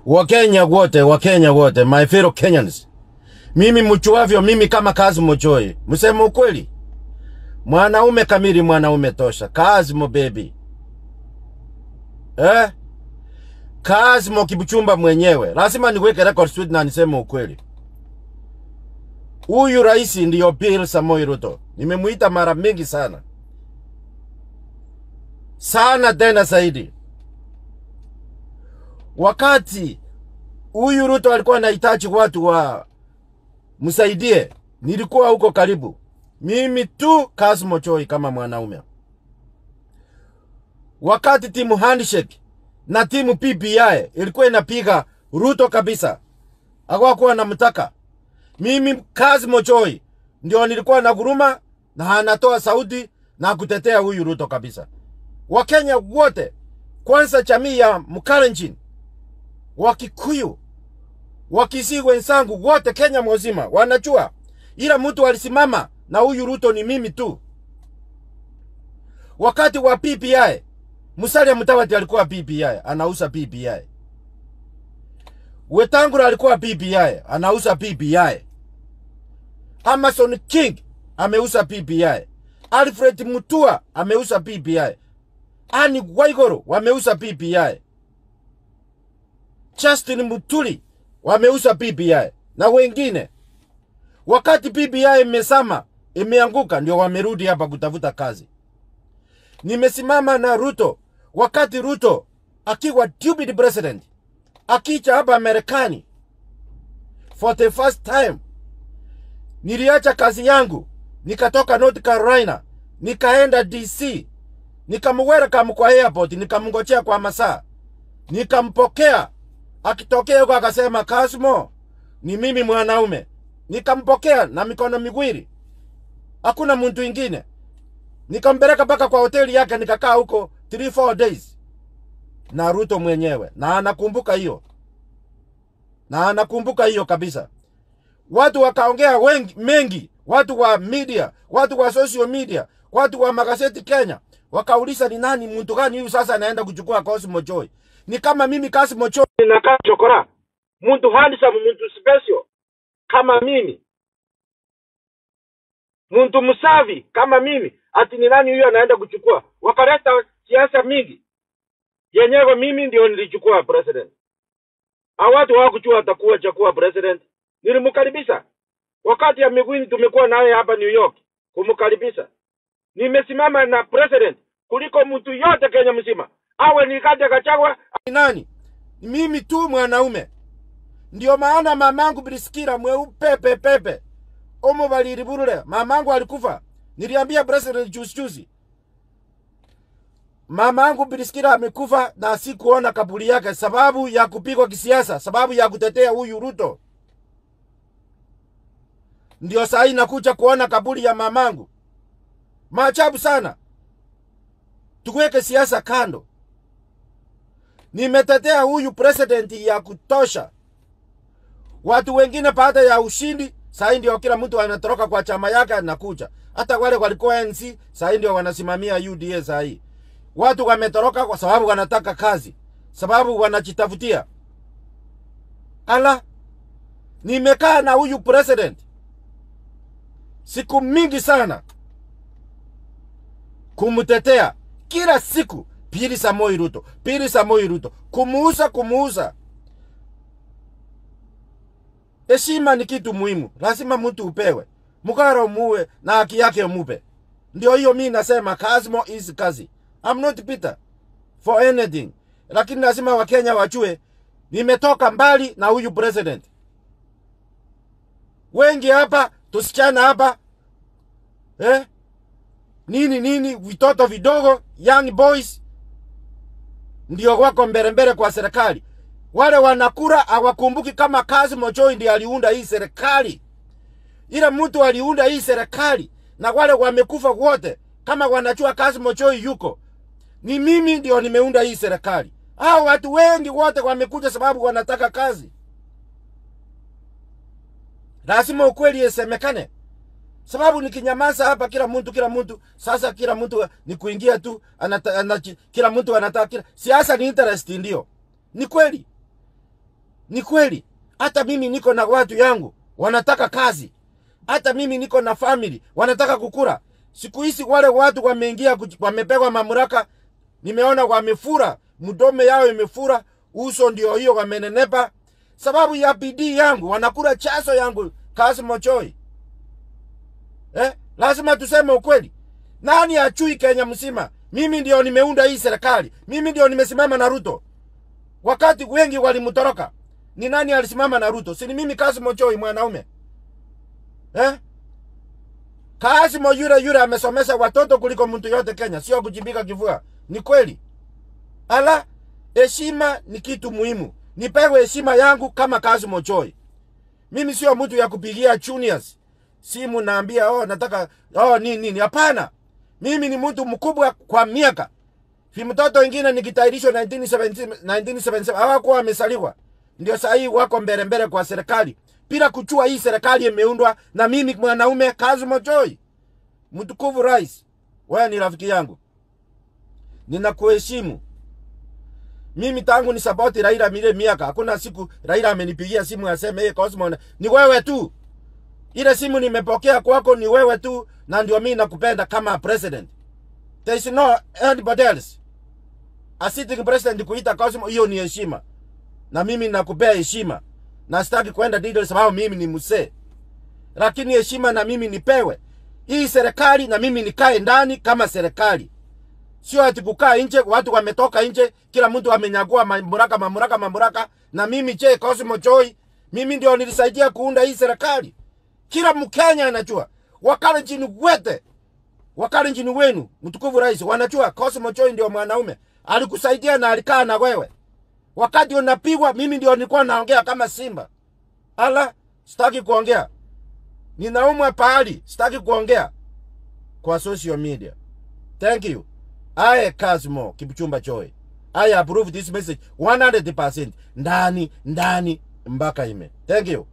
Wakenya wote, Wakenya wote, my fellow Kenyans, mimi mchuavyo, mimi kama kazi mochoi, mseme ukweli, mwanaume kamili, mwanaume tosha, kazi mo baby, eh? kazi mo kibuchumba mwenyewe, lazima niweke record straight na niseme ukweli. Huyu rais ndiyo Bill Samoei Ruto, nimemuita mara mingi sana sana, tena zaidi wakati huyu Ruto alikuwa anahitaji watu wa msaidie, nilikuwa huko karibu, mimi tu kazi mochoi kama mwanaume. Wakati timu handshake na timu PPI ilikuwa inapiga Ruto kabisa, hawakuwa namtaka mimi. Kazi mochoi ndio nilikuwa na guruma na anatoa sauti na kutetea huyu Ruto kabisa. Wakenya wote, kwanza jamii ya Mkalenjin Wakikuyu, Wakisii wenzangu wote Kenya mzima wanajua, ila mtu alisimama na huyu Ruto ni mimi tu. Wakati wa PPI, Musalia Mudavadi alikuwa PPI, anauza PPI. Wetangula alikuwa PPI, anauza PPI. Amason King ameuza PPI. Alfred Mutua ameuza PPI. Ani Waigoro wameuza PPI. Justin Mutuli wameuza PPI na wengine. Wakati PPI imesama imeanguka, ndio wamerudi hapa kutafuta kazi. Nimesimama na Ruto wakati Ruto akiwa deputy president akicha hapa Marekani for the first time. Niliacha kazi yangu nikatoka North Carolina nikaenda DC, nikamwelcome kwa airport, nikamngojea kwa masaa, nikampokea akitokea huko akasema, Kasmo, ni mimi mwanaume. Nikampokea na mikono miwili, hakuna mtu ingine. Nikampeleka mpaka kwa hoteli yake, nikakaa huko 3 4 days na Ruto mwenyewe, na anakumbuka hiyo, na anakumbuka hiyo kabisa. Watu wakaongea wengi mengi, watu wa media, watu wa social media, watu wa magazeti Kenya wakauliza, ni nani mtu gani huyu sasa anaenda kuchukua Cosmo Joy? Ni kama mimi Cosmo Joy ninakaa chokora, mtu handsome, mtu special kama mimi, mtu msafi kama mimi, ati ni nani huyu anaenda kuchukua? Wakaleta siasa mingi, yenyewe mimi ndio nilichukua president. Hao watu hawakujua atakuwa chakuwa president. Nilimkaribisha wakati ya Migwini, tumekuwa naye hapa New York kumkaribisha. Nimesimama na president kuliko mtu yote Kenya mzima, awe ni Rigathi Gachagua ni nani, mimi tu mwanaume. Ndio maana mamangu Briskira mweupe pepepe omo baliliburule, mamangu alikufa. Niliambia president juzi juzi, mamangu Briskira amekufa na sikuona kaburi yake, sababu ya kupigwa kisiasa, sababu ya kutetea huyu Ruto. Ndio saa hii nakuja kuona kaburi ya mamangu. Maajabu sana. Tuweke siasa kando. Nimetetea huyu president ya kutosha. Watu wengine baada ya ushindi, saa hii ndio kila mtu anatoroka kwa chama yake anakuja. Hata wale walikuwa NC, saa hii ndio wanasimamia UDA saa hii. Watu wametoroka kwa sababu wanataka kazi, sababu wanajitafutia. Ala, nimekaa na huyu president siku mingi sana kumtetea kila siku. Pili Samoi Ruto, Pili Samoi Ruto, kumuuza kumuuza. Heshima ni kitu muhimu, lazima mtu upewe, mkara umuwe na haki yake umupe. Ndio hiyo mi nasema Kasmo is kazi. I'm not bitter for anything, lakini lazima Wakenya wajue nimetoka mbali na huyu president. Wengi hapa tusichana hapa eh? nini nini, vitoto vidogo, young boys ndio wako mbele mbele kwa serikali. Wale wanakura hawakumbuki kama Kasmo Joy ndiye aliunda hii serikali. Ila mtu aliunda hii serikali, na wale wamekufa wote, kama wanajua Kasmo Joy yuko, ni mimi ndio nimeunda hii serikali. Hao watu wengi wote wamekuja sababu wanataka kazi. Lazima ukweli isemekane sababu nikinyamaza hapa, kila mtu kila mtu sasa, kila mtu ni kuingia tu anata, anata, kila mtu anataka kila siasa ni interest, ndio ni kweli. Ni kweli, hata mimi niko na watu yangu wanataka kazi, hata mimi niko na family wanataka kukura. Siku hizi wale watu wameingia, kuj- wamepewa mamlaka, nimeona wamefura, mdome yao imefura, uso ndio hiyo wamenenepa, sababu ya bidii yangu, wanakula chaso yangu kazi mochoi. Eh, lazima tuseme ukweli. Nani achui Kenya mzima? Mimi ndio nimeunda hii serikali, mimi ndio nimesimama na Ruto wakati wengi walimtoroka. Ni nani alisimama na Ruto? Si ni mimi Kasimo Choi mwanaume eh? Kasimo yule yule amesomesha watoto kuliko mtu yote Kenya, sio kujibika kifua. Ni kweli. Ala, heshima ni kitu muhimu. Nipewe heshima yangu kama Kasimo Choi. Mimi sio mtu ya kupigia juniors simu naambia oh, nataka oh, nini nini. Hapana, mimi ni mtu mkubwa kwa miaka vi mtoto wengine nikitairishwa 1977 1977 hawakuwa wamesaliwa, ndio saa hii wako mbele mbele kwa serikali bila kuchua hii serikali imeundwa na mimi mwanaume Kasimo Choi. Mtukufu Rais, wewe ni rafiki yangu, ninakuheshimu. Mimi tangu ni sapoti Raila mile miaka, hakuna siku Raila amenipigia simu aseme hey, Cosmo, ni wewe tu. Ile simu nimepokea kwako ni wewe tu, na ndio mimi nakupenda kama president. There is no anybody else. A sitting president kuita Cosmo, hiyo ni heshima, na mimi nakupea heshima, na sitaki kwenda details sababu mimi ni msee, lakini heshima na mimi nipewe hii serikali, na mimi nikae ndani kama serikali, sio ati kukaa nje. Watu wametoka nje, kila mtu amenyagua mamlaka mamlaka mamlaka, na mimi je, Cosmo Choi, mimi ndio nilisaidia kuunda hii serikali. Kila Mkenya anajua, Wakalenjin wete Wakalenjin wenu, mtukufu rais, wanajua Cosmo Choi ndio mwanaume alikusaidia na alikaa na wewe wakati unapigwa. Mimi ndio nilikuwa naongea kama simba. Ala, sitaki kuongea, ninaumwa pahali, sitaki kuongea kwa social media. Thank you. I Cosmo Kipchumba Choi. I approve this message 100% ndani ndani mpaka ime. Thank you.